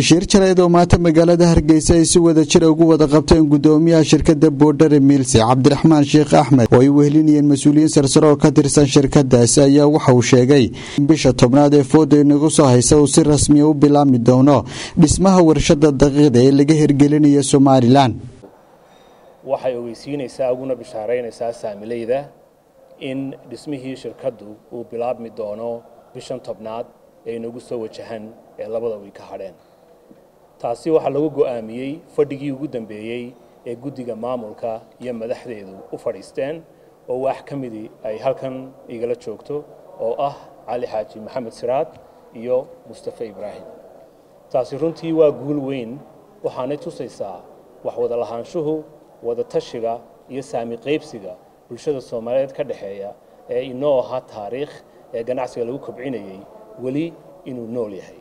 shir jaleed oo maanta magaalada hargeysa ay si wada jira ugu wada qabteen gudoomiyaha shirkada boodhare miilsi cabdiraxmaan sheekh axmed oo ay wehelinayeen mas-uuliyiin sarsare oo ka tirsan shirkadaasi ayaa waxa uu sheegay in bisha tobnaad ee fooda inagu soo haysa uu si rasmiya u bilaabmi doono dhismaha warshada daqiiqda ee laga hirgelinaya somalilan waxay ogeysiinaysaa uguna bishaaraynaysaa saamileyda in dhismihii shirkaddu uu bilaabmi doono bishan tobnaad ee inagu soo wajahan ee labada wiy ka hadheen taasi waxaa lagu go'aamiyey fadhigii ugu dambeeyey ee guddiga maamulka iyo madaxdeedu u fadhiisteen oo wax ka midii ay halkan igala joogto oo ah cali xaaji maxamed siraad iyo mustafe ibraahim taasi runtii waa guul weyn waxaanay tusaysaa wax wada lahaanshuhu wada tashiga iyo saami qaybsiga bulshada soomaaliyeed ka dhexeeya ee inoo ahaa taariikh ee ganacsiga lagu kobcinayay weli inuu nool yahay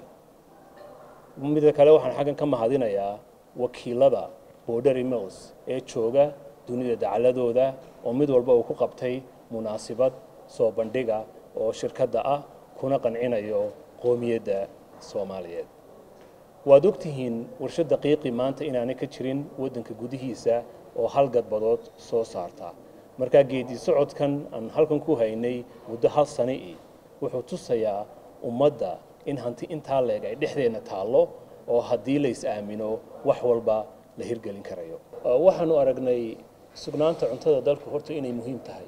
midda kale waxaan xaggan ka mahadinayaa wakiilada borderi mills ee jooga dunida dacaladooda oo mid walba uu ku qabtay munaasibad soo bandhiga oo shirkadda ah kuna qancinayo qoomiyadda soomaaliyeed waad ogtihiin warshad daqiiqi maanta inaanay ka jirin waddanka gudihiisa oo hal gadbadood soo saarta markaa geedi socodkan aan halkan ku haynay muddo hal sani i wuxuu tusayaa ummadda in hanti intaa leeg ay dhexdeenna taallo oo haddii lays aamino wax walba la hirgelin karayo waxaanu aragnay sugnaanta cuntada dalku horta inay muhiim tahay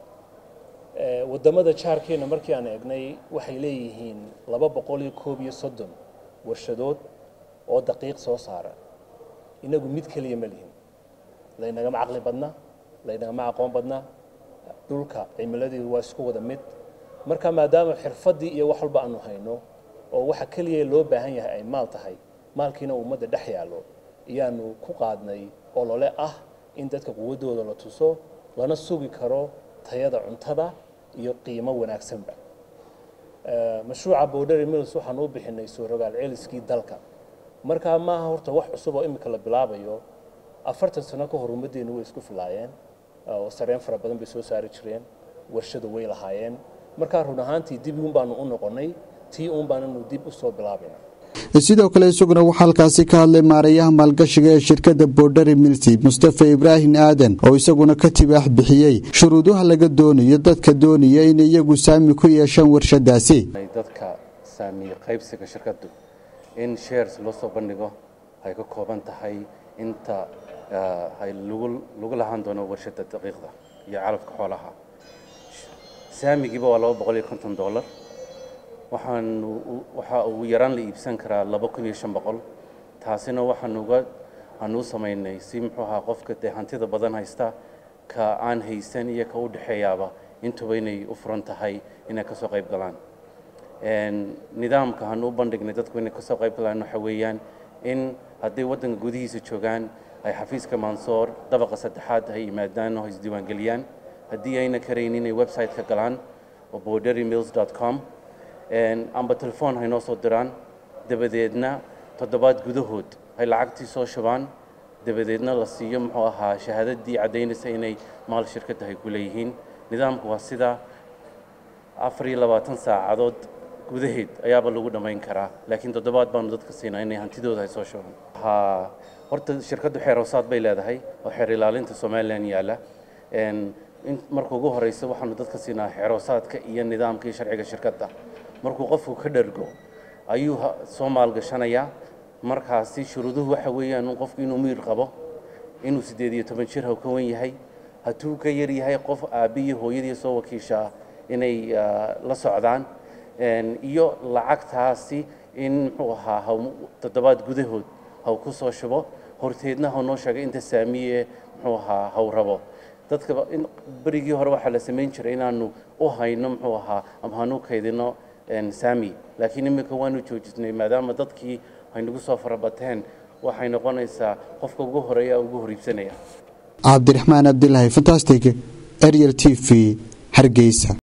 waddamada jaarkeenna markii aan eegnay waxay leeyihiin laba boqol iyo koob iyo soddon warshadood oo daqiiq soo saara inagu mid keliya ma lihin laynagama caqli badna laynagama aqoon badna dhulka cimiladeedu waa isku wada mid marka maadaama xirfaddii iyo wax walba aanu hayno oo waxa keliya loo baahan yahay ay maal tahay maalkiina ummadda dhex yaallo ayaanu ku qaadnay olole ah in dadka quwaddooda la tuso lana sugi karo tayada cuntada iyo qiimo wanaagsanba mashruuca borderi mills waxaanu u bixinay soo rogaal celiskii dalka markaa maaha horta wax cusub oo imika la bilaabayo afartan sano ka hor ummaddeenu way isku filaayeen oo sareen fara badan bay soo saari jireen warshada way lahaayeen markaa run ahaantii dib uun baanu u noqonnay tii uun baananu dib u soo bilaabayna sidoo kale isaguna waxaa halkaasi ka hadlay maarayaha maalgashiga ee shirkadda borderi milsi mustafa ibraahim aadan oo isaguna ka tibaax bixiyey shuruudaha laga doonayo dadka doonaya inay iyagu saami ku yeeshaan warshadaasi dadka saami qaybsiga shirkaddu in shares loo soo bandhigo ay ka kooban tahay inta ay lagu lahaan doono warshada daqiiqda iyo calafka xoolaha saamigiiba waa laba boqol iyo konton dollar waxaan waxaa ugu yaraan la iibsan karaa laba kun iyo shan boqol taasina waxaan uga aan u samaynay si muxuu ahaa qofka dee hantida badan haysta ka aan haysan iyo ka u dhexeeyaaba intuba inay u furan tahay inay kasoo qayb galaan nidaamka aan u bandhignay dadku inay kasoo qayb galaan waxa weeyaan in hadday waddanka gudihiisa joogaan ay xafiiska mansoor dabaqa saddexaad ay yimaadaan oo isdiiwaangeliyaan haddii ayna karayn inay website-ka galaan oo bordery mills dot com amba telefoon hay noo soo diraan dabadeedna toddobaad gudahood ay lacagtii soo shubaan dabadeedna la siiyo muxuu ahaa shahaadadii caddaynaysa inay maal shirkadda ay ku leeyihiin nidaamku waa sidaa afar iyo labaatan saacadood gudaheed ayaaba lagu dhammayn karaa laakiin toddobaad baanu dadka siinaa inay hantidooda ay soo shubaan ha horta shirkaddu xeeroosaad bay leedahay oo xeer ilaalinta somalilan yaalla marka ugu horeysa waxaanu dadka siinaa xeeroosaadka iyo nidaamka iyo sharciga shirkadda markuu qofku ka dhergo ayuu soo maalgashanayaa markaasi shuruuduhu waxa weeyaan qofku inuu miyir qabo inuu siddeed iyo toban jir ka wan yahay hadduu ka yar yahay qof aabbiyo hooyadii soo wakiishaa inay la socdaan iyo lacagtaasi in muxuu ahaa toddobaad gudahood haw ku soo shubo horteedna haw noo sheegay inta saamiye muxuu ahaa haw rabo dadka berigii hore waxaa la samayn jiray inaanu u hayno muxuu ahaa ama hanu kaydino saami laakiin iminka waanu joojisnay maadaama dadkii ay nagu soo farabateen waxay noqonaysaa qofka ugu horeeya ugu horiibsanaya cabdiraxmaan abdilaahi fantastic ariel t v hargeysa